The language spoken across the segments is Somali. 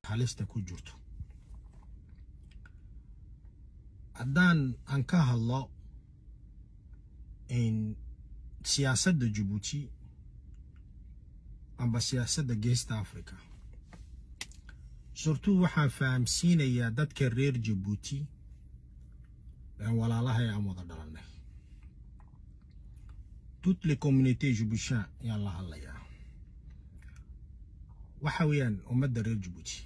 halista ku jirto haddaan aan ka hadlo siyaasadda jabuuti amba siyaasadda geesta africa surtout waxaan fahamsiinayaa dadka reer jabuuti aan walaalahay aan wada dhalanay toutes les communautés jabuutian ayaan la hadlayaa waxa weeyaan ummadda reer jabuuti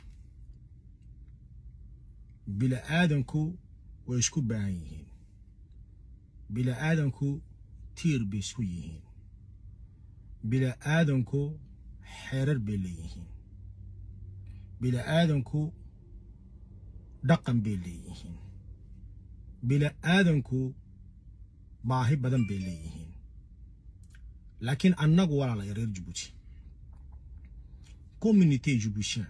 bila aadanku way isku baahan yihiin bila aadanku tiir bay isku yihiin bila aadanku xeerar bay leeyihiin bila aadanku dhaqan bay leeyihiin bila aadanku baahi badan bay leeyihiin laakiin annagu walaalaya reer jabuuti communité jabuutien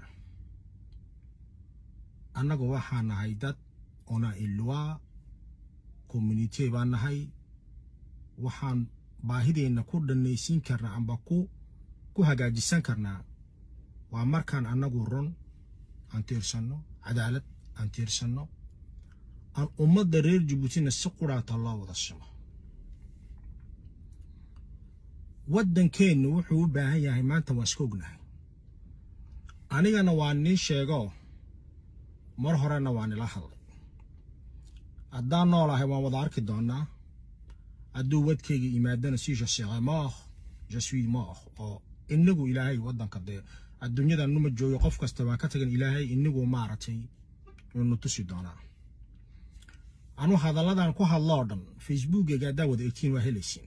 annagu waxaa nahay dad ona ilwaa communité baa nahay waxaan baahideenna ku dhanaysiin karnaa amba ku ku hagaajisan karnaa waa markaan annagu run aan tiirsanno cadaalad aan tiirsanno aan ummadda reer jabuutina si quraata loo wada simo waddankeennu wuxuu u baahan yahay maanta waan iska ognahay anigana waa nii sheego mar horena waa nila hadlay haddaan noolahay waan wada arki doonaa hadduu wadkayga yimaadana si je serai mort je suis mort oo inagu ilaahay waddanka dee adduunyada numa joogo qof kasta waan ka tagan ilaahay inagu maaragtay inu tusi doonaa anu hadalladan ku hadloo dhan facebookeyga haddaa wada egtiin waa helaysiin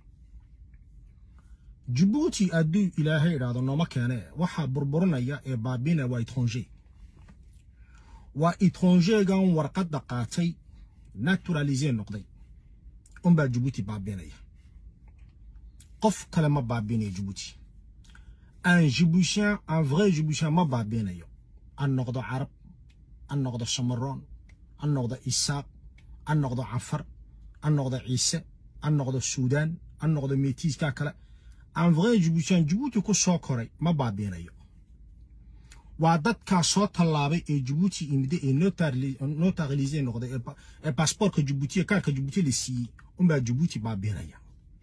jabuuti hadduu ilaahay idhaahdo nooma keene waxaa burburinaya ee baabina waa étranger waa étrangergan warqadda qaatay naturalisé noqday unbaa jabuuti baabinaya qof kale ma baabinayo jabuuti un jiboutien un vrai jiboutien ma baabinayo an noqdo carab an noqdo samaroon an noqdo isaaq an noqdo cafar an noqdo ciise an noqdo suudaan an noqdo metiiska kale un vrai jiboutien jabuuti ku soo koray ma baabinayo waa dadkaa soo tallaabay ee jabuuti imide ee notaralisé noqday ee baasboortka jabuuti ee kaarka jabuuti la siiyey unbaa jabuuti baabinaya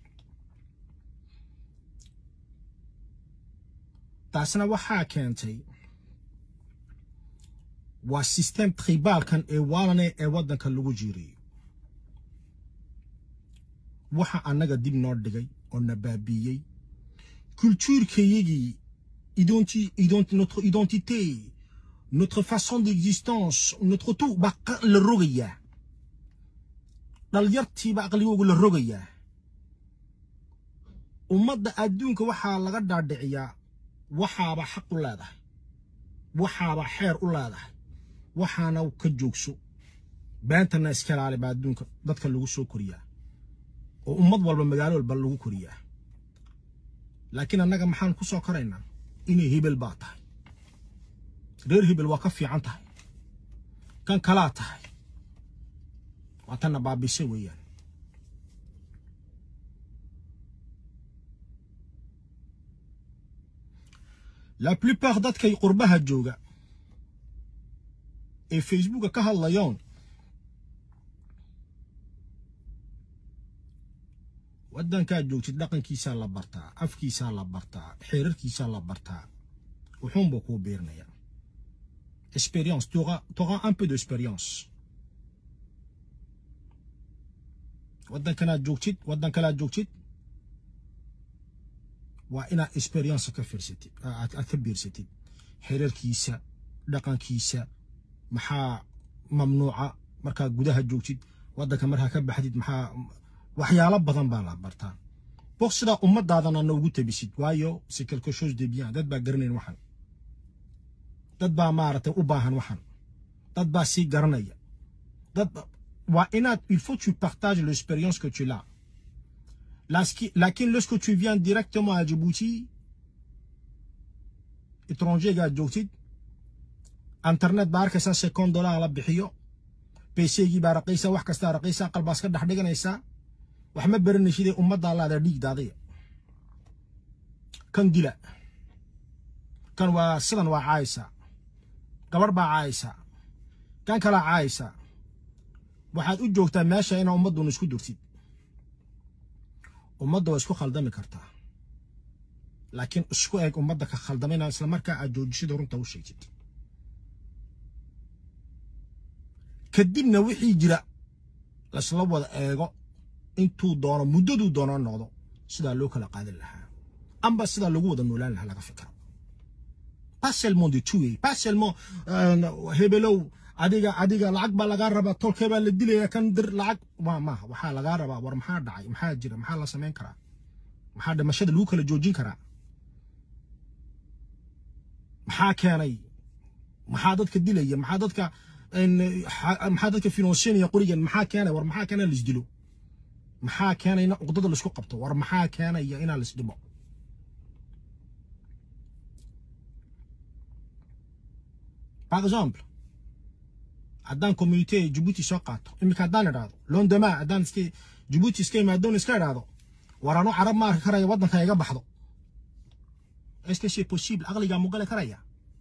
taasna waxaa keentay waa system tribaalkan ee waalane ee waddanka lagu jiirayo waxa annaga dib noo dhigay oo na baabiiyey kultuurkayagii notre identité, notre façon d'existence, notre tout baa la rogayaa dhalyartiibaa aqligooga la rogayaa ummadda adduunka waxaa laga dhaadhiciyaa waxaaba xaq u leedahay waxaaba xeer u leedahay waxaana ka joogso beentana iska ilaali baa adduunka dadka lagu soo koriyaa oo ummad walba magaalo walba lagu koriyaa laakiin annaga maxaan ku soo koraynaa inay hebel baa tahay reer hebel waa ka fiican tahay kan kalaa tahay waa tanna baabise weeyaan la plupart dadkay qurbaha jooga ee facebooka ka hadlayoon waddankaad joogtid dhaqankiisaa la bartaa afkiisaa la bartaa xeerarkiisaa la bartaa wuxuunbuu kuu biirinayaa expérience tu auras un peu d'expérience waddankanaad joogtid waddan kalaad joogtid waa inaad experience ka fiirsatid aad ka biirsatid xeerarkiisa dhaqankiisa maxaa mamnuuca markaad gudaha joogtid waddanka markaa ka baxdid maxaa waxyaalo badan baa la bartaa boq sidaa ummadaadana noogu tabisid waayo c'est quelque chose de bien dad baa garanayn waxan dad baa maaragtay u baahan waxan dad baa sii garanaya dad waa inaad il faut tu partages l'expérience que tu l'as laakiin lorsque tu viens directement à Djibouti étrangergaa joogtid internet baa arkaysaa second dollar la bixiyo pcgii baa raqiisa wax kastaa raqiisa qalbaas ka dhex dhiganaysaa wax ma baranaysidee ummaddaa laada dhiigdaadaya kan dila kan waa sidan waa caaysa gabadh baa caayaysaa kan kalaa caayaysaa waxaad u joogtaa meesha inaa ummadduna isku durtid ummadda waa isku khaldami kartaa laakiin isku eg ummadda ka khaldamina isla markaa aad joojisida runta u sheegtid kadibna wixii jira laysla wada eego intuu doono muddaduu doono noqdo sidaa loo kala qaadan lahaa amba sidaa lagu wada noolaan lahaa laga fikra pas seulement de tuer pas seulement hebelow adiga adiga lacag baa lagaa rabaa tolkee baa la dilaya kan dir lacag waa maaha waxaa lagaa rabaa war maxaa dhacay maxaa jira maxaa la samayn karaa maxaa dhimashada lagu kala joojin karaa maxaa keenay maxaa dadka dilaya maxaa dadka maxaa dadka finansiinaya qorigan maxaa keenay war maxaa keenay laisdilo maxaa keenayna uqdada laisku qabto war maxaa keenaya inaa laisdhimo par exemple haddaan communité Djibouti soo qaato iminka haddaan idhaahdo londama haddaan iska Djibouti iska imaadoon iska idhaahdo war anu carab ma arki karaya waddanka iga baxdo est-ce que c'est possible aqligaa mu gali karaya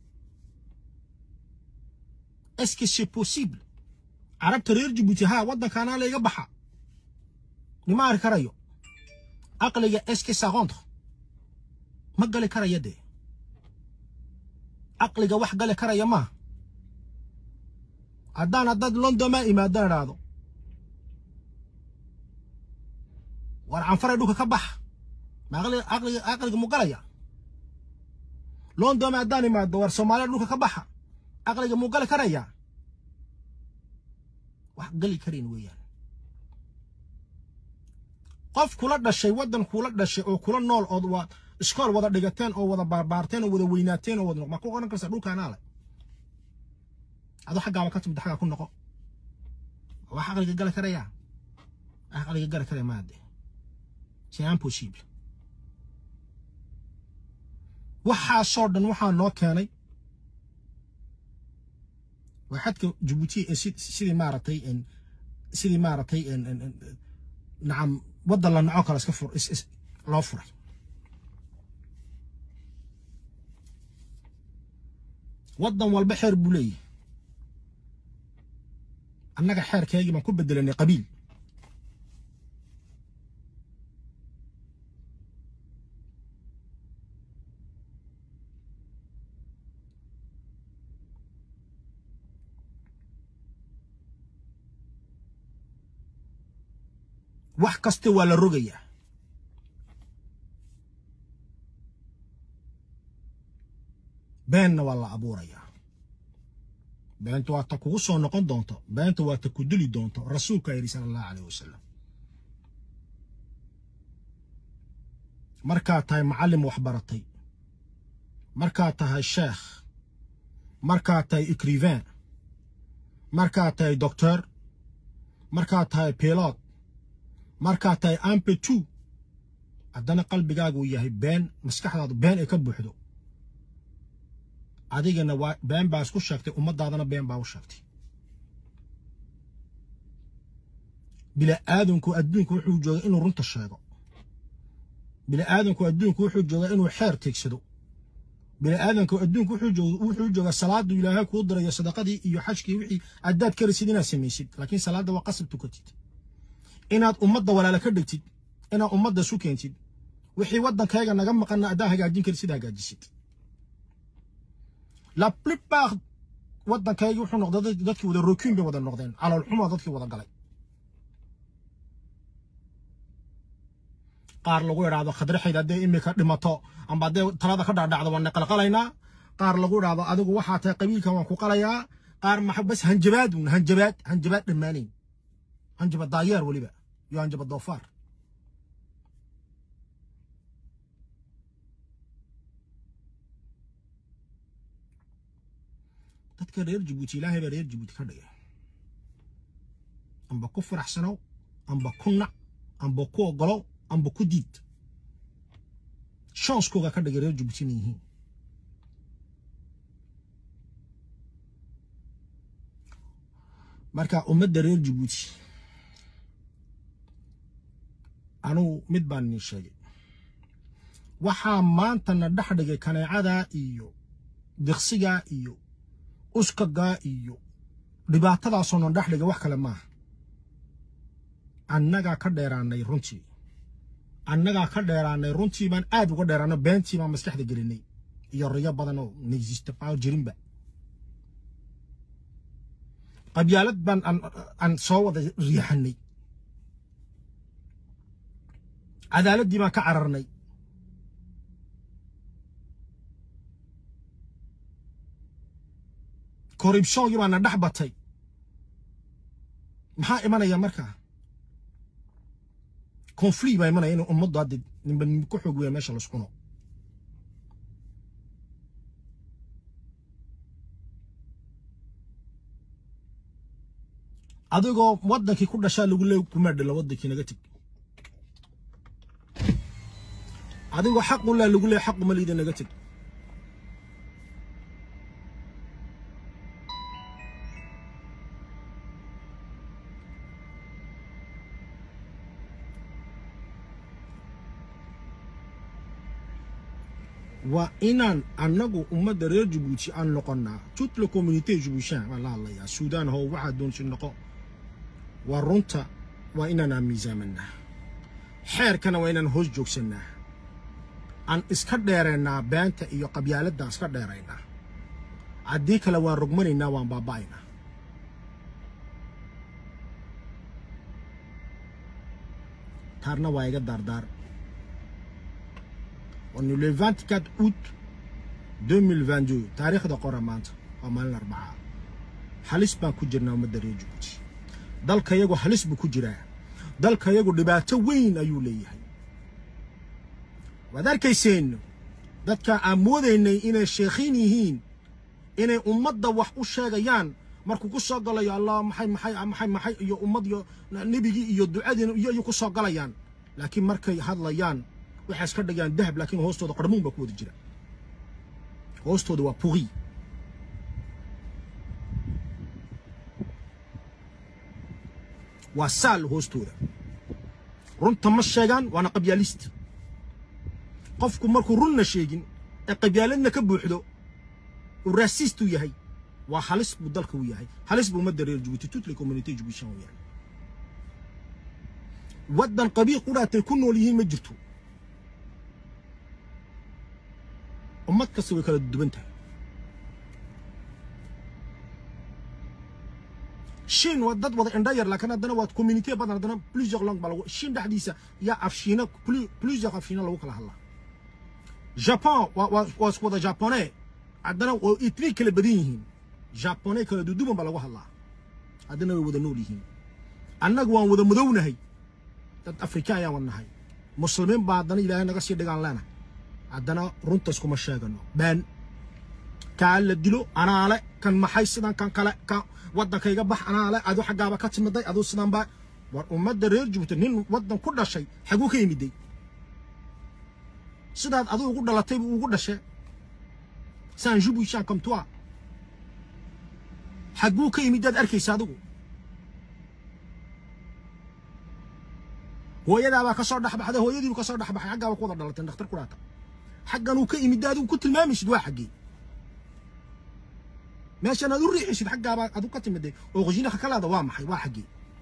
est-ce que c'est possible carabta reer Djibouti ha waddankaana la iga baxa nima arki karayo aqliga est-ce que ça rentre ma gali karaya dee aqliga wax gali karaya maaha haddaan haddaad londoma imaadan idhaahdo war canfaray dhulka ka baxa ma aqliga aqliga aqliga mu galaya londoma haddaan imaado war soomaaliya dhulka ka baxa aqliga mu gali karaya wax gali karayn weeyaan qof kula dhashay waddan kula dhashay oo kula nool ood waa iskool wada dhigateen oo wada baarbaarteen oo wada weynaateen oo wada ma ku oran kartaa dhulkaanaa le adoo xaggaaba ka timid xaggaa ku noqo wax aqliga gali karaya wax aqliga gali karaya maade c'est impossible waxaasoo dhan waxaa noo keenay waa xadka jabuuti ee sidii maaragtay sidii maaragtay nacam waddan la naco kale iska fur loo furay waddan walba xeer buu leeyahay annaga xeerkeygii baan ku bedelanay qabiil wax kasta waa la rogayaa beenna waa la abuurayaa beenta waa ta kugu soo noqon doonto beenta waa ta ku dili doonto rasuulkaa yidhi sala allahu caleyh wasalam markaad tahay macallim waxbaratay markaad tahay sheekh markaad tahay icrivain markaad tahay doctor markaad tahay pilot markaad tahay ampetu haddana qalbigaagu yahay been maskaxdaadu been ay ka buuxdo adigana waa been baa isku sheegtay ummaddaadana been baa u sheegtay bila'aadanku adduunku wuxuu joogaa inuu runta sheego bila'aadanku adduunku wuxuu joogaa inuu xeer teegsado bila'aadanku adduunku wuxuu joogaa salaadu ilaahay kuu dirayo sadaqadii iyo xajkii wixii addaad karaysid inaad samaysid laakiin salaadda waa qasab tukatid inaad ummadda walaala ka dhigtid inaad ummadda isu keentid wixii waddankayga naga maqanna addaa hagaajin karid sida hagaajisid la plupart waddankayga wuxuu noqday dadkii wada rokin bay wada noqdeen caloolxumo dadkii wada galay qaar lagu idhaahdo khadraxayd hadday imika dhimato amba hadday talada ka dhacdhacdo waan qalqalaynaa qaar lagu idhaahdo adigu waxaa tahay qabiilkan waan ku qalayaa qaar maxa bas hanjabaad uun hanjabaad hanjabaad dhammaanayn hanjaba daayeer weliba iyo hanjaba doofaar dadka reer jabuuti ilaahay baa reer jabuuti ka dhigay amba ku faraxsanow amba ku nac amba ku ogolow amba ku diid shanskooga ka dhigay reer jabuuti inay yihiin marka ummadda reer jabuuti anugu mid baan idin sheegay waxaa maanta na dhex dhigay kaneecadaa iyo diqsigaa iyo uskagaa iyo dhibaatadaasoo non dhex dhiga wax kale maaha annagaa ka dheeraanay runtii annagaa ka dheeraanay runtii baan aad uga dheeraano beentii baan maskaxda gelinay iyo riyo badan oo naysista baa jirinba qabyaalad baan aan soo wada riixanay cadaaladdii baan ka cararnay korribshongii baana dhex batay maxaa imanaya markaa konflict baa imanaya in ummaddu hadda ninba nin ku xoog weya meesha laskuno adigoo waddankii ku dhashaa lagu leey kuma dhalo waddankii naga teg adigoo xaq u leh lagu leey xaq uma liida naga teg waa inaan annagu ummadda reer jabuuti aan noqonnaa toute la communauté jabuutishan baan la hadlayaa suudaan how waxaa doonsi noqo waa runta waa inaanaan miisaamanaa xeerkana waa inaan hoos joogsannaa aan iska dheeraynaa beenta iyo qabyaaladaan iska dheeraynaa haddii kale waan rogmanaynaa waan baaba'aynaa taarna waa iga daardaar on est le 24 août 2022 taariikhda qora maanta waa maalin arbacaa halis baan ku jirnaa ummadda reer jabuuti dalka yagu halis buu ku jiraa dalka yagu dhibaato weyn ayuu leeyahay waad arkayseen dadka aan moodaynay inay sheekhiin yihiin inay ummadda wax u sheegayaan markuu ku soo galayo allah maxay maxay maxay maxay iyo ummad iyo nebigii iyo ducadiina iyo iyo ku soo galayaan laakiin markay hadlayaan waxay iska dhigayaan dahab laakiin hoostooda qarmuun baa ku wada jira hoostooda waa puri waa saal hoostooda runta ma sheegaan waana qabyaalist qofku markuu runna sheegin ee qabyaaladna ka buuxdo uu raasiist u yahay waa halis buu dalka u yahay halis buu ummadda reer jabuuti toute la communauté jabuutishan u yahay waddan qabiil qudhaatay ku nool yihiin ma jirto ummad kasta way kala duwan tahay shiin waa dad wada indha yar laakiin haddana waa community badan haddana plusieurs langue baa lagu shiin dhexdiisa yaa afshiina plusieurs afshiina lagu kala hadlaa japon waa waa waa isku wada japonais haddana waa ethnic kala badan yihiin japonais kala duduban baa lagu hadlaa haddana way wada nool yihiin annagu waan wada madownahay dad afrikaan ayaan wadnahay muslimiin baa haddana ilaahay naga sii dhigaan leenahay haddana runta iskuma sheegano baan kaa la dilo anaale kan maxay sidan kan kale ka waddankayga bax anaale adu xaggaaba ka timiday aduu sidan baa war ummadda reer jabuuti nin waddan ku dhashay xaguu ka yimiday sidaad aduu ugu dhalatay buu ugu dhashay san jubushan comme toi xaguu ka yimidaad arkaysa adigu hooyadaabaa ka soo dhexbaxday hooyadiibu ka soo dhexbaxay xaggaaba ku wada dhalatay dhakhtar ku dhaata xaggan uu ka imid adigu ku tilmaamaysid waa xaggee meeshan aad u riixaysid xaggaabaa adu ka timiday oo qoshinaka ka leeda waa maxay waa xaggee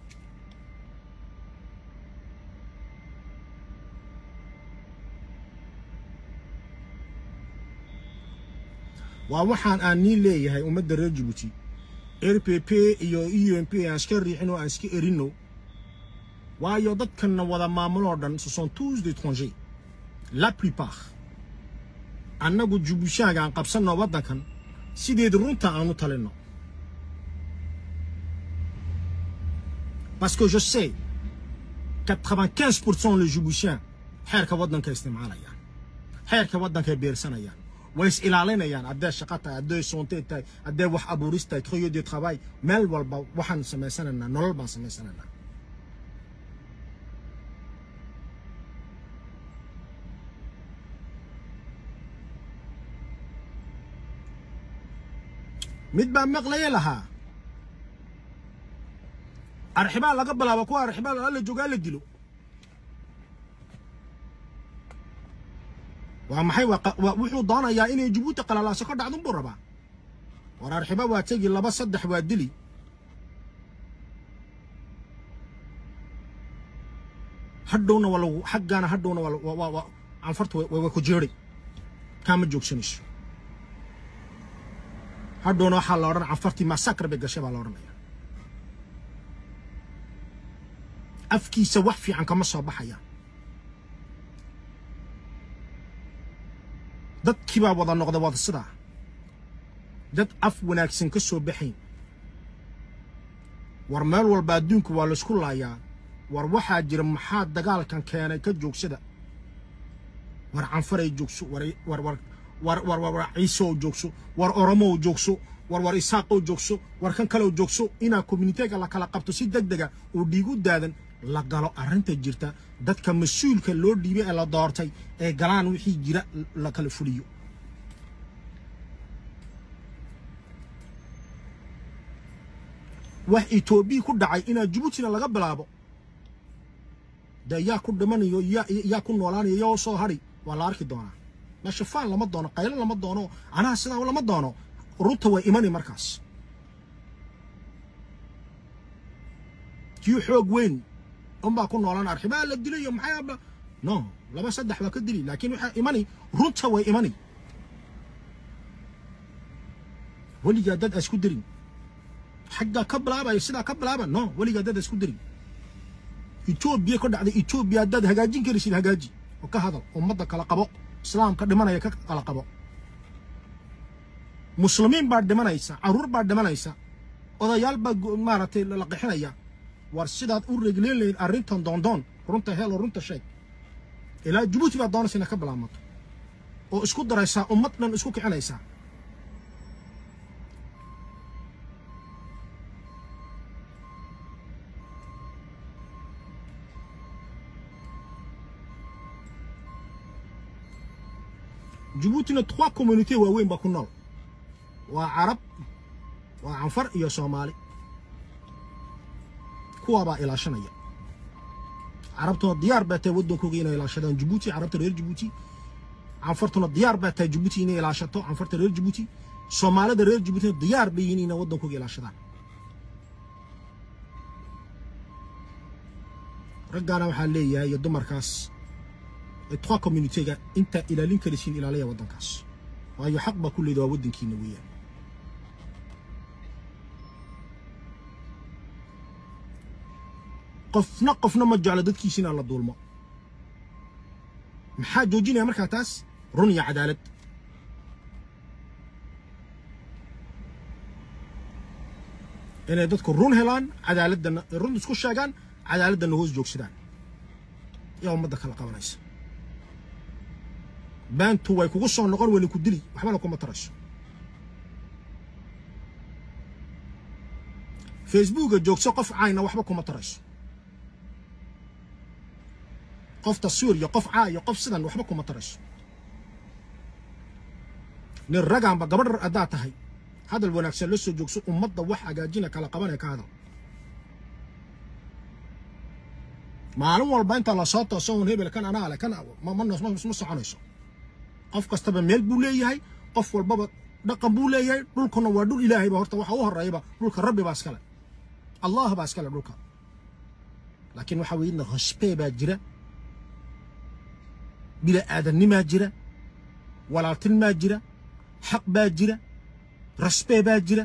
waa waxaan aan niin leeyahay ummadda reer jabuuti r p p iyo e m p aan iska riixin oo aan iska erinno waayo dadkanna wada maamuloo dhan ce sont tous des étrangers la plupart annagu jubbushaaga aan qabsanno waddankan sideed runta aan u talinno parce que je sais 95 pourcent les jubbushien xeerka waddanka isticmaalayaan xeerka waddankay beersanayaan way is ilaalinayaan haddee shaqa tahay haddee soonte tahay haddee wax abuuris tahay troyo de travail meel walba waxaan samaysanaynaa nolol baan samaysanaynaa mid baa maqlaya lahaa arxibaa laga bilaabo kuwa arxibaa alla joogaa la dilo waa maxay wuxuu doonayaa inay jabuuti qalalaaso ka dhacdun buu rabaa war arxibo waa tegi laba saddex waa dili hadhowna waa lagu xaggaana hadhowna waa waa canfarta waa ku jeeray kaama joogsanayso hadhowna waxaa la odhan canfartii masakar bay gashay baa la odhanaya afkiisa wax fiican kama soo baxayaan dadkii baa wada noqda wada sidaa dad af wanaagsan ka soo baxayn war meel walba adduunka waa laysku laayaa war waxaa jira maxaa dagaalkan keenay ka joogsada war canfaray joogso war war war war war war war ciisow joogso war oromow joogso war war isaaqow joogso war kan kalew joogso inaa communitega la kala qabto si deg dega oo dhiigu daadan la galo arrinta jirta dadka mas-uulka loo dhiibay ee la doortay ee galaan wixii jira la kala fuliyo wax etoobiya ku dhacay inaa jabuutina laga bilaabo dee yaa ku dhimanayo yaa yaa ku noolaanayo yaa soo hadhi waa la arki doonaa meesha faan lama doono qaylo lama doono anaha sidaa lama doono runta way imani markaas kii xoog weyn unbaa ku noolaan arxibaa la dilayo maxay aba no laba saddex waa ka dili laakiin waxaa imani runta way imani weligaa dad asku dirin xaggaa ka bilaabaya sidaa ka bilaaba no weligaa dad asku dirin etoobiya ka dhacday etoobiya haddaad hagaajin karaysid hagaaji oo ka hadal ummadda kala qabo islaamka dhimanaya ka kala qabo muslimiin baa dhimanaysa carruur baa dhimanaysa odayaal baa maaragtay la qixinaya war sidaad u regleen lahayd arrintan doondoon runta helo runta sheeg ilaa jabuuti baad doonaysa inaad ka bilaamato oo isku daraysaa ummad dhan isku kicinaysaa jabuutina trois communautés waaweyn baa ku nool waa carab waa canfar iyo soomaali kuwaabaa ilaashanaya carabtuna diyaar baa tahay waddankooga inay ilaashadaan jabuuti carabta reer jabuuti canfartuna diyaar baa tahay jabuuti inay ilaashato canfarta reer jabuuti soomaalida reer jabuutina diyaar bay yihiin inay waddankooga ilaashadaan raggaana waxaa leeyahay iyo dumarkaas ee trois communitega intaa ilaalin karaysiin ilaalaya waddankaas waayo xaq baa ku leeda waa waddankiina weeyaan qofna qofna ma jeclo dadkiisa inaan la duulmo maxaa joojinaya markaa taas run iyo cadaalad inay dadku run helaan cadaaladana run isku sheegaan cadaaladana hoos joogsadaan yaa ummadda kala qabanaysa baantu way kugu soo noqon wayna ku dili waxbana kuma tarayso facebooka joogso qof caayna waxba kuma tarayso qof taswiir iyo qof caa iyo qof sidan waxba kuma tarayso nin ragaanba gabadh haddaad tahay hadal wanaagsan la soo joogso ummadda wax hagaajina kala qabanee ka hadal maalin walba inta la soo tooso un hebel kan anaa le kan ma ma soconayso qof kastaba meel buu leeyahay qof walbaba dhaqan buu leeyahay dhulkuna waa dhul ilaahayba horta waxa u horeeyaba dhulka rabbi baa iskale allah baa iskale dhulka laakiin waxaa weeyadna hospee baa jira bila aadanimaa jira walaaltinmaa jira xaq baa jira rasbee baa jira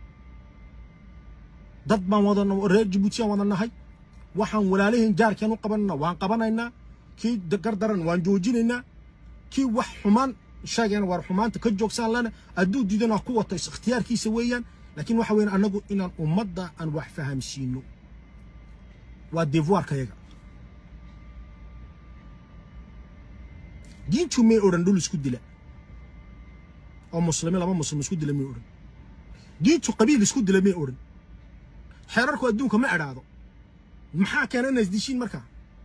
dad baan wada reer jabuutiyaan wada nahay waxaan walaalahiin jaarkeen u qabanana waan qabanaynaa kii gardaran waan joojinaynaa kii wax xumaan sheegayna waar xumaanta ka joogsaan lana hadduu diidana ku wato ikhtiyaarkiisa weeyaan laakiin waxa weeyaan annagu inaan ummadda aan wax fahamsiino waa devoirka yaga diintu may odhan dhul isku dila oo muslimi laba muslim isku dila may odhan diintu qabiil isku dila may odhan xeerarku adduunka ma edhaado maxaa keena inaa isdishiin markaa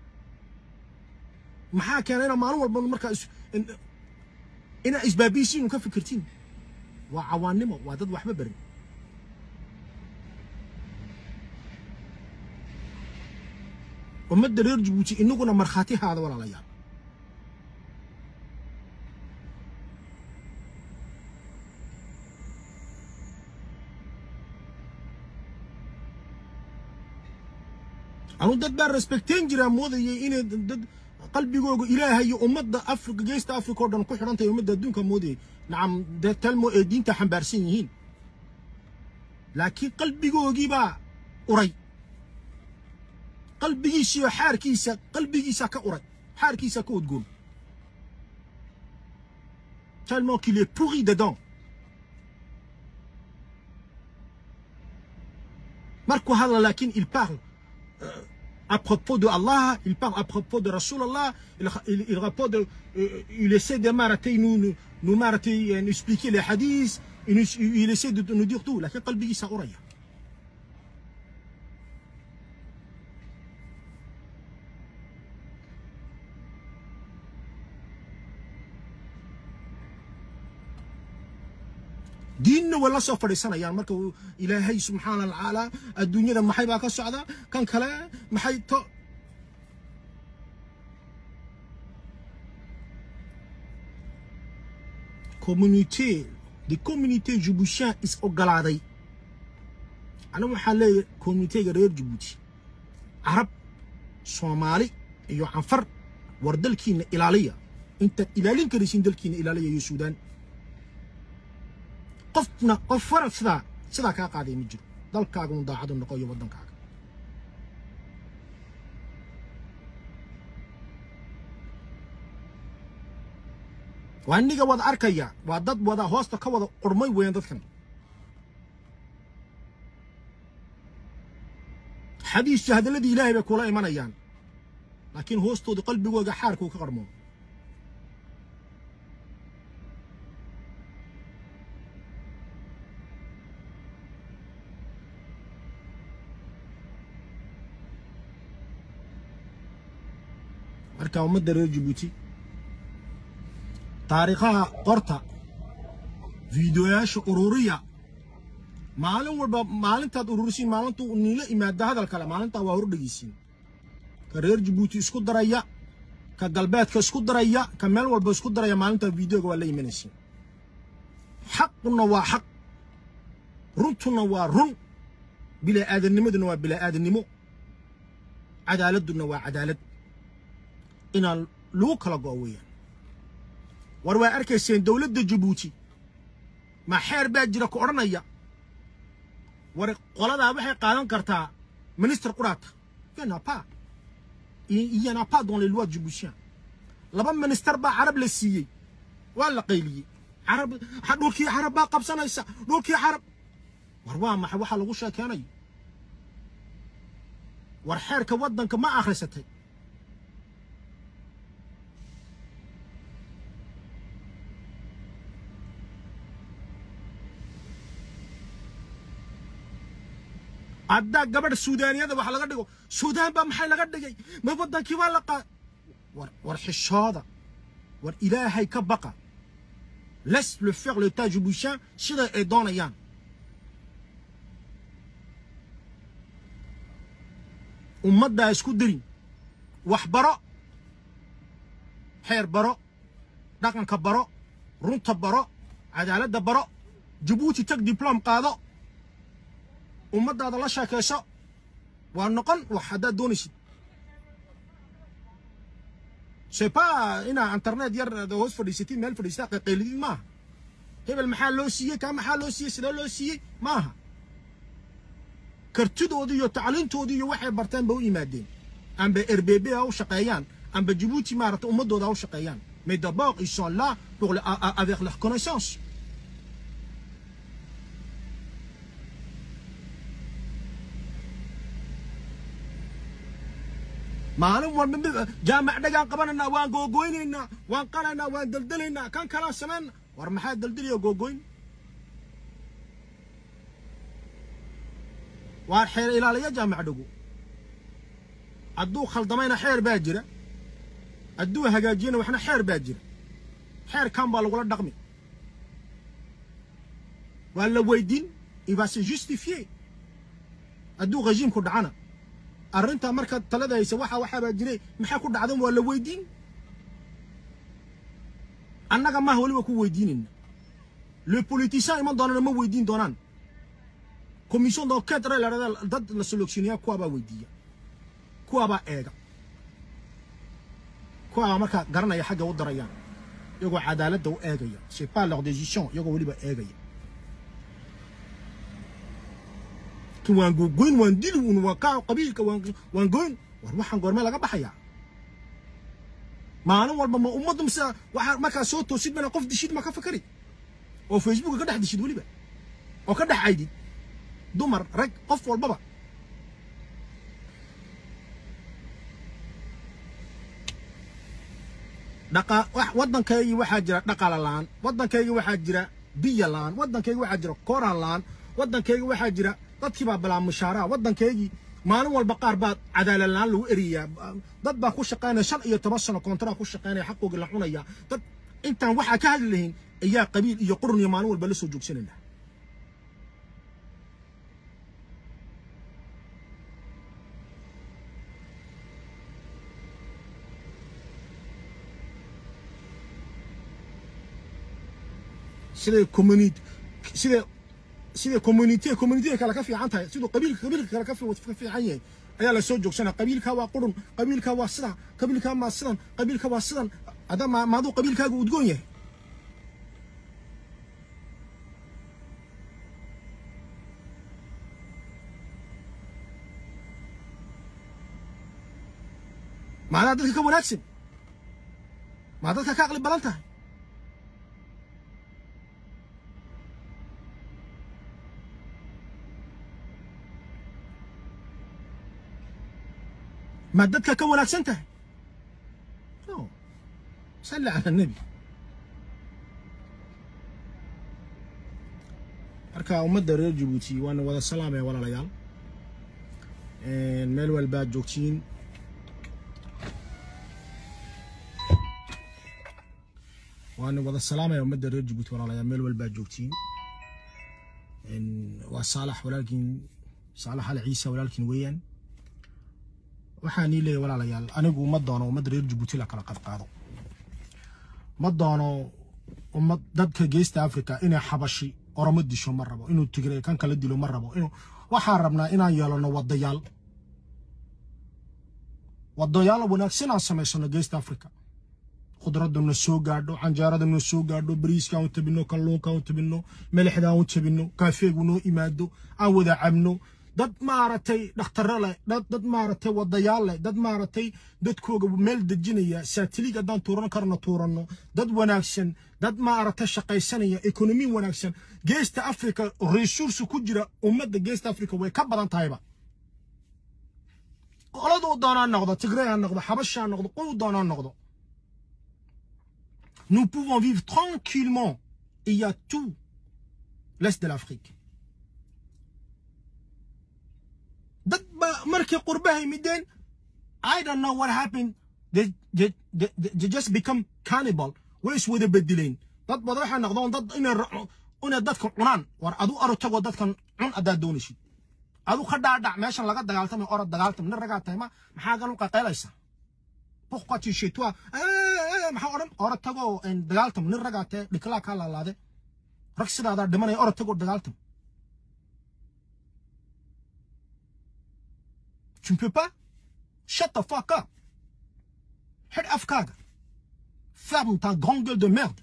maxaa keena inaa maalin walba markaa inaa isbaabiisiin ka fikirtiin waa cawaannimo waa dad waxba barin ummadda reer jabuuti inaguna markhaati haada walaalayaal anu dad baa respecteen jiraa moodayay inay dad qalbigooga ilaahay iyo ummadda afrika geesta afrika oo dhan ku xidhan tahay ummadda adduunka moodayay nacam dee talmo ee diinta xambaarsan yihiin laakiin qalbigoogii baa uray qalbigiisiyo xaarkiisa qalbigiisa ka uray xaarkiisa ka udgoon tellement qu'il est pourri dedans markuu hadla laakiin il parle euh, à propos de Allah, il parle à propos de Rasulallah, il, il, il rapporte, euh, il essaie de m'arrêter, nous, nous, nous m'arrêter, nous expliquer les hadiths, il, nous- il essaie de nous dire tout. لكن قلبي سأريا diinna waa la soo fadhiisanayaan marka uu ilaahay subxaana watacaala adduunyada maxay baa ka socda kan kale maxay to communauté des communautés jibuutiyan is ogolaaday anigu waxaan leeyahay communitega reer jibuuti carab soomaali iyo canfar war dalkiina ilaaliya intaad ilaalin karaysin dalkiina ilaaliya iyo suudaan qofna qof farad sidaa sidaa kaa qaaday ma jiro dalkaagunu daacadu noqo iyo waddankaaga waa iniga wada arkaya waa dad wada hoosta ka wada qurmay weeyaan dadkan xadiis hadalladii ilaahay bay kula imanayaan laakiin hoostooda qalbigooga xaarkuu ka qarmoo marka ummadda reer jabuuti taariikhaha qorta fiidiyoyaasha ururiya maalin walba maalintaad ururisiin maalintuu niila imaada hadal kale maalintaa waa hordhegeysiin ka reer jabuuti isku daraya ka galbeedka isku daraya ka meel walba isku daraya maalintaa fiidiyoga waa la imanaysiin xaquna waa xaq runtuna waa run bilaa aadanimaduna waa bilaa aadanimo cadaaladuna waa cadaalad inaan lagu kala go'o weeyaan war waa arkayseen dowladda jabuuti ma xeer baa jira ku odhanaya war qoladaa waxay qaadan kartaa minister quraata yana pa iyana pa dans les lois djiboutiens laba minister baa carab la siiyey waa la qayliyey carab ha- dhulkii carab baa qabsanaysa dhulkii carab war waa maxay waxaa lagu sheekeenayo war xeerka waddanka ma akhrisatay haddaa gabadh suudaaniyada wax laga dhigo suudaan baa maxay laga dhigay ma waddankii baa la qaa war war xishooda war ilaahay ka baqa laisse le faire l'état jiboutien sida ay doonayaan ummaddaa isku darin wax baro xeer baro dhaqanka baro runta baro cadaaladda baro jabuuti tag diblom qaado ummaddaada la sheekayso waa noqon wax haddaad doonaysid c'est pas inaa internet yar hoos fadhiisatid meel fadhiistaa qaqaylidid maaha hebel maxaa loo siiyey kaa maxaa loo siiyey sidee loo siiyey maaha kartidoodii iyo tacliintoodii iyo waxay barteen ba u yimaadeen amba rbb ha u shaqeeyaan amba jabuuti maaragta ummaddooda ha u shaqeeyaan mais d'abord ils sont là pour le, a- a- avec leur connaissance maalin walba mid jaamac dhagaan qabanaynaa waan googoynaynaa waan qalaynaa waan deldelaynaa kan kalaa samayna war maxaa deldeliya googoyn waar xeer ilaaliya jaamac dhago hadduu khaldamayna xeer baa jira hadduu hagaajiyana waxna xeer baa jira xeerkan baa lagula dhaqmi waa la weydiin il va se justifier hadduu rejiimku dhacana arrintaa markaad talada haysa waxa waxaabaa jiray maxaa ku dhacdan waa la weydiin annaga maaha weliba ku weydiinayna le politicien iman doonana ma weydiin doonaan commission d'enquête re la dad la sélectionneeya kuwa baa weydiiya kuwaabaa eega kuwaabaa markaa garanaya xagga u darayaan iyagoo cadaaladda u eegaya c'est pas leur décision iyagoo weliba eegaya waan gogoyn waan dili un waa kaa qabiilka waan goyn war waxaan goormee laga baxayaa maalin walba ma ummaddu mise waxaa markaa soo toosid mana qof dishid ma ka fakari oo facebooka ka dhex dishid weliba oo ka dhex caydid dumar rag qof walbaba dhaqa waddankaygii waxaa jira dhaqala la'aan waddankaygii waxaa jira biya la'aan waddankaygii waxaa jira kooraan la'aan waddankaygii waxaa jira dadkii baa balaa mushaaraha waddankaygii maalin walba qaar baa cadaalad la'aan lagu eriyaa dad baa ku shaqaynaya shan iyo toban sano koontaraa ku shaqaynaya xaqoogii la cunaya dad intaan waxaa ka hadli lahayn ayaa qabiil iyo qurun iyo maalin walba la soo joogsanayna siday community siday sida community community kale ka fiican tahay sidoo qabiilka qabiilka kale ka fiican yahay ayaa la soo joogsana qabiilka waa qurun qabiilka waa sida qabiilka ma sidan qabiilka waa sidan ada ma maadu qabiilkaaga udgoon yahay maadaa dadka ka wanaagsan maa dadka ka aqli badan tahay ما دتك كون أحسنته أوه. صلى على النبي marka ummadda reer jabuuti waana wada salaamaya walaalayaal meel walbaad joogtiin waana wada salaamaya ummadda reer jabuuti walaalayaal meel walbaad joogtiin waa saalax walaalkiin saalax ali ciise walaalkiin weeyaan waxaan ii leeyahay walaalayaal anigu ma doono ummad reer jabuuti la kala qadqaado ma doono ummad dadka geesta africa inay xabashi oromo disho ma rabo inuu tigray kan kala dilo ma rabo inuu waxaan rabnaa inaan yeelano wadayaal wadayaal wanaagsan aan samaysano geesta africa khudradda na soo gaadho canjeerada na soo gaadho bariiska aan u tabino kalluunka aan u tabino melexda aan u tabino kaafeegu noo imaado aan wada cabno dad maaragtay dhakhtarro leh dad dad maaragtay wadayaal leh dad maaragtay dadkooga meel dejinaya saatiliig haddaan tuuran karno tuuranno dad wanaagsan dad maaragtay shaqaysanaya ekonomi wanaagsan geesta africa resursi ku jira ummadda geesta africa way ka badan tahayba qoladuu doonaa noqdo tigray ha noqdo xabash ha noqdo quu doonaa noqdo nous pouvons vivre tranquillement il y a tout l'est de l'Afrique dad ba markii qurbaha yimideen I don't know what happened they, they, they, they just become cannibal way is wada bedeleen dad bada waxay noqdeen dad inay inay dadka cunaan war adu aro tago dadkan cun adaa doonaysid adu ka dhaadhac meeshan laga dagaaltamay orod dagaaltam nin ragaa tahay ma maxaa galu qaqaylaysa pourquoi tu chez toi maxaa odhan orod tago dagaaltam nin ragaa tahay dhiklaa kaa laalaade rag sidaadaa dhimanaya orod tago dagaaltam Tu ne peux pas Shut the fuck up. Head afkaaga. Ferme ta grande gueule de merde.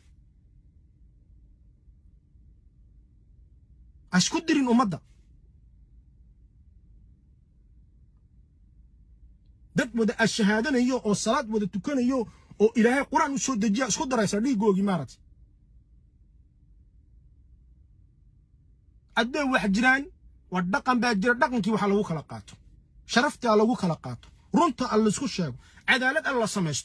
Asku dirin ummadda. dad wada ashahaadanayo oo salaad wada tukanayo oo ilaahay quraan u soo dejiya isku daraysa dhiigoogii maaragtay hadday wax jiraan waa dhaqan baa jira dhaqankii waxa lagu kala qaato sharafta lagu kala qaato runta alla isku sheego cadaalad alla samaysto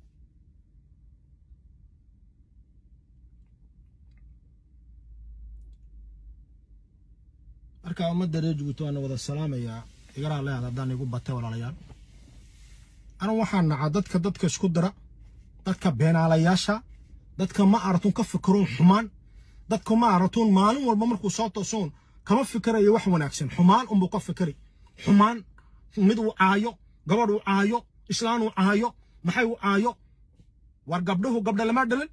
marka ummadda reer jabuuti waana wada salaamayaa igaraa leeyahay haddaan igu batay walaalayaal anu waxaan nacaa dadka dadka isku dara dadka beenaalayaasha dadka ma aragtun ka fikiroon xumaan dadka ma aragtun maalin walba markuu soo toosoon kama fikirayo wax wanaagsan xumaan unbuu ka fikiri xumaan mid uu caayo gabadh uu caayo islaan uu caayo maxay uu caayo war gabdhuhu gabdha lama dhalin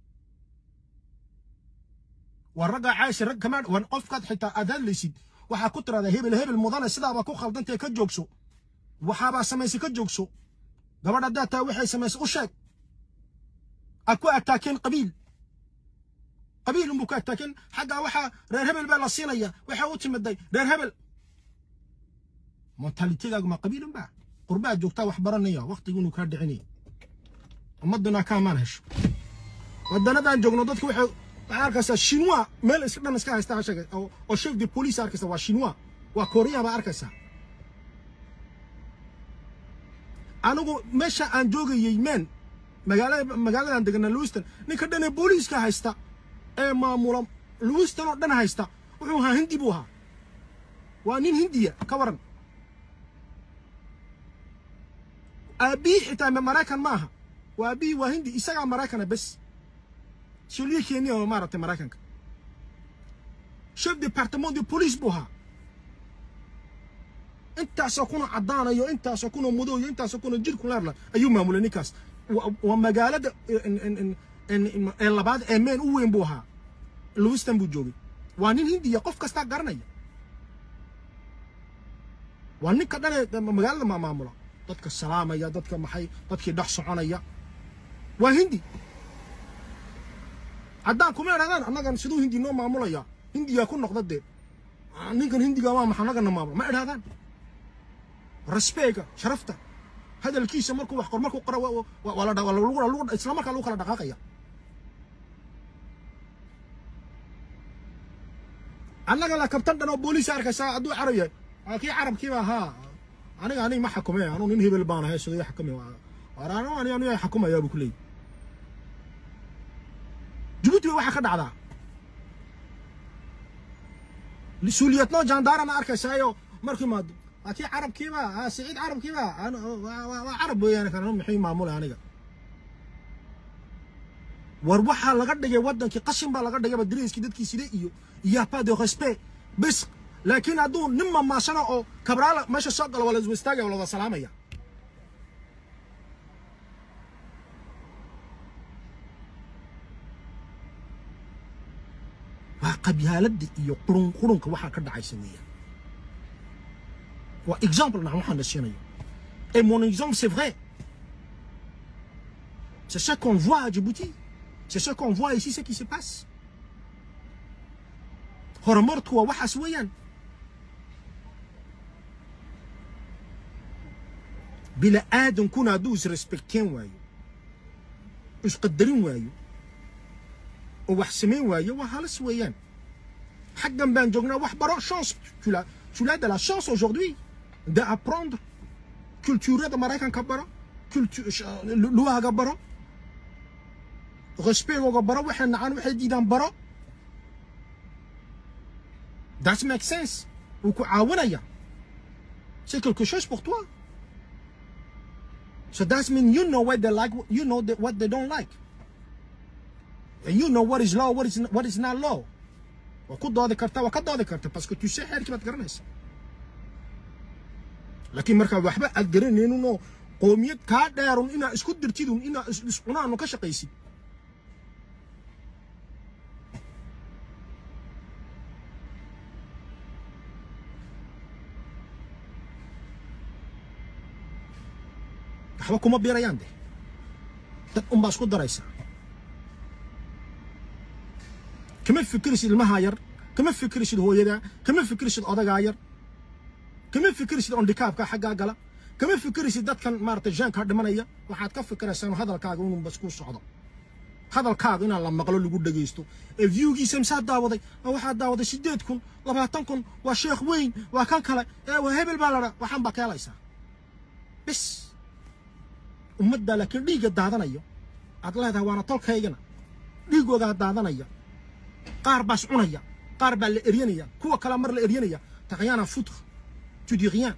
war raggaa caaysa rag kama war qofkaad xitaa aad hadlaysid waxaa ku tiraahdaa hebel hebel mudane sidaabaa ku khaldantee ka joogso waxaabaa samaysay ka joogso gabadh haddaad tahay waxay samaysay u sheeg aad ku ataakeen qabiil qabiil unbuu ku ataakeen xaggaa waxaa reer hebel baa la siinaya waxaa u timiday reer hebel mentalitedaagu ma qabiil unbaa qurbaad joogtaa wax baranaya waqtiguunu kaa dhicinaya ummaduna kaamaan hesho wadanadan joogno dadku waxay waxaa arkaysaa shinwa meel is dhan iska haysta hashaga oo oo chef de police arkaysa waa shinwa waa korea baa arkaysaa anigu meesha aan joogayey meen magaalada magaaladan deganaa lewiston ninka dhan ee booliiska haysta ee maamula lewiston oo dhan haysta wuxuu ahaa hindi buu ahaa waa nin hindiya ka waran aabihii xitaa maraykan ma aha waa aabihii waa hindi isagaa maraykana bes sholiye kenya oo maaragtay maraykanka chef departement de police buu ahaa intaasoo kuna caddaanayo intaasoo kuna madow iyo intaasoo kuna jir kulaarla ayuu maamulay ninkaas waa magaalada ee labaad ee meen u weyn buu ahaa lewiston buu joogay waa nin hindiya qof kastaa garanaya waa ninka dhan ee magaalada maamula dadka salaamaya dadka maxay dadkii dhex soconaya waa hindi haddaan kuma idhahdaan annagan siduu hindi noo maamulaya hindiyaa ku noqda dee ninkan hindiga waa maxa annagana maamula ma idhahdaan respega sharafta hadalkiisa markuu wax qor markuu qora waa la isla markaa lagu kala dhaqaaqaya annaga la kabtan dhan oo booliis arkaysaa hadduu carab yahay waa kii carabkiiba ahaa aniga aniga ma xakume anuu nin hebel baan ahay sidoo xakumi warano ani aniga xakumayaa buu ku leeyahy jabuuti ba waxaa ka dhacdaa suuliyadnoo jandaarana arkaysaayo markuu imaado waa kii carabkiiba siciid carabkiiba waa carab weeyaan kan maxay maamula aniga war waxaa laga dhigay waddankii qashin baa laga dhigayba dariiskii dadkii side iyo iyo pas de respect bis laakiin hadduu nin mamaashana oo kabraala meesha soo galo waa la iswa istaagaya waa la wada salaamaya waa qabyaaladda iyo qurun qurunka waxaa ka dhacaysa weeyaan waa exemple nax waxaan la siinayo et mon exemple c'est vrai c'est ce qu'on voit à Djibouti c'est ce qu'on voit ici ce qui se passe horumartu waa waxaas weeyaan bila aadankuna hadduu isrespecteen waayo isqadarin waayo oo wax samayn waayo waa halis weeyaan xaggan baan joognaa wax baro chance tu l'as tu l'as de la chance aujourd'hui d'apprendre culturada maraykanka baro luwahaga baro respectgooga baro waxay nacaan waxay diidaan baro that makes sense wuu ku caawinaya c'est quelque chose pour toi so that means you know what they like you know the, what they don't like and you know what is law what is what is not law waa ku doodi kartaa waa ka doodi karta parce que tu sais xeerkii baad garanaysa laakiin markaa waxba aad garanayninoo qoomiyad kaa dheerun inaa isku dirtidun inaa iscunaanu ka shaqaysid waxba kuma biirayaan de dad unbaa isku daraysa kama fikirsid ilmahaa yar kama fikirsid hooyada kama fikirsid odagaa yar kama fikirsid ondikaabka xaggaa gala kama fikirsid dadkan maaragtay jaankaa dhimanaya waxaad ka fikiraysaan hadalkaaga inuu bas ku socdo hadalkaaga inaan la maqlo lagu dhagaysto ee viewgiisa misaa daawaday waxaa daawaday siddeed kun labaatan kun waa sheekh weyn waa kan kale ee waa hebel baa ladha waxaan baa keelaysaa bis ummadda laakiin dhiigga daadanayo aad leedahay waana tolkaygana dhiigoogaa daadanaya qaar baas cunaya qaar baa la eryanaya kuwa kale mar la eryanaya taqyaana futre tu dis rien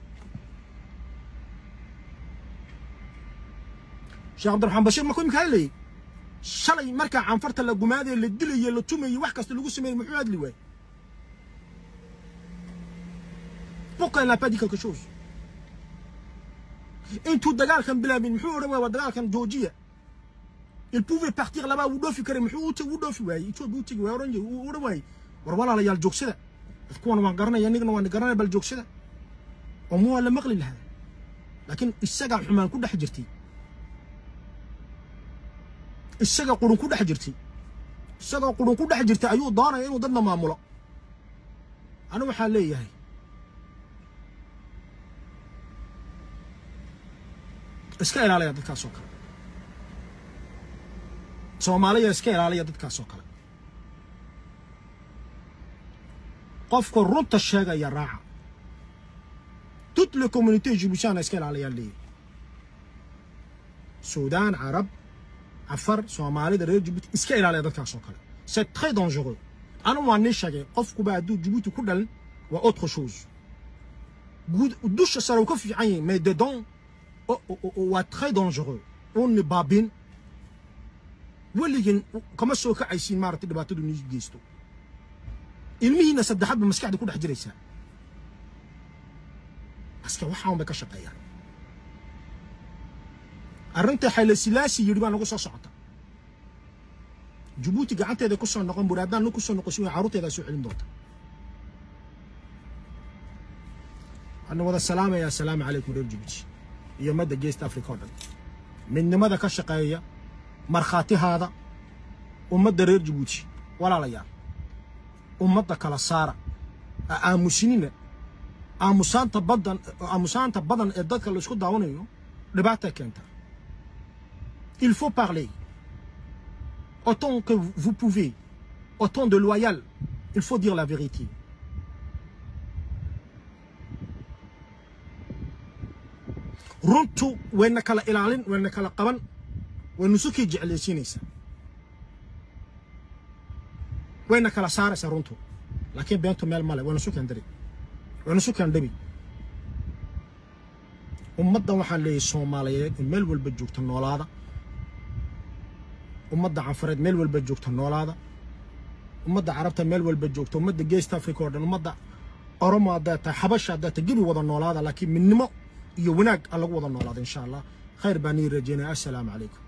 sheekh cabdiraxmaan bashiir markuu imika hadlayay shalay markaa canfarta la gumaadaye la dilaye la tumaye wax kasta lagu sameeyey muxuu hadli waayey pourquoi il n'a pas dit quelque chose intuu dagaalkan bilaabin muxuu odhan waaya waa dagaalkan joojiya il pouvait partir là-bas wuu dhoofi karay muxuu u dhoofi waayey ethiopia u tegi waay oran uu odhan waayey war walaalayaal joogsada kuwan waan garanaya nigna waan garanaya bal joogsada oo mu waa la maqli lahaa laakiin isagaa xumaan ku dhex jirtay isaga qurun ku dhex jirtay isagoo qurun ku dhex jirtay ayuu doonaya inuu dadna maamulo anigu waxaan leeyahay iska ilaaliya dadkaasoo kale soomaaliya iska ilaaliya dadkaasoo kale qofka runta sheegaya raaca toute les communautés jibuutiana iska ilaaliyaan leeyahy suudaan carab cafar soomaalida reer jibuuti iska ilaaliya dadkaasoo kale c'est très dangereux anigu waa nii sheegay qofkuba hadduu jibuuti ku dhalin waa autre chose guud dusha sare uu ka fiican yahay mais dedans waa très dangereux uuni baabin weligin kama soo kacaysiin maaragtay dhibaatadu nii geysto ilmihiina saddexaadba maskaxda ku dhex jiraysaa aska waxaan bay ka shaqeeyaan arrinta xayla silaasi yidhi baa nagu soo socota jabuuti gacanteeda ku soo noqon buri haddaan nu ku soo noqosin way carruurteedaa soo celin doonta waxaana wada salaamayaa asalaamu calaykum reer jabuuti iyo madda geest africa oo dhan midnimada ka shaqeeya markhaatihaada ummadda reer jabuuti walaalayaal ummadda kala saara ha aamusinina aamusaanta badan aamusaanta badan ee dadka la isku daawanayo dhibaatay keentaa il faut parler autant que vous pouvez autant de loyal il faut dire la vérité runtu wayna kala ilaalin wayna kala qaban waynu sukii jeclaysiinaysaa wayna kala saaraysaa runtu laakiin beentu meel male wayna sukeen dari wayna sukeen dhabi ummaddan waxaan leeyahay soomaaliyeed in meel walba joogta noolaada ummadda canfareed meel walba joogta noolaada ummadda carabta meel walba joogta ummadda geest africa oo dhan ummadda oromo haddaad tahay xabasha haddaad tahay gebi wada noolaada laakiin midnimo iyo wanaag aan lagu wada noolaada insha allah khayr baan ii rajeynaya assalaamu calaykum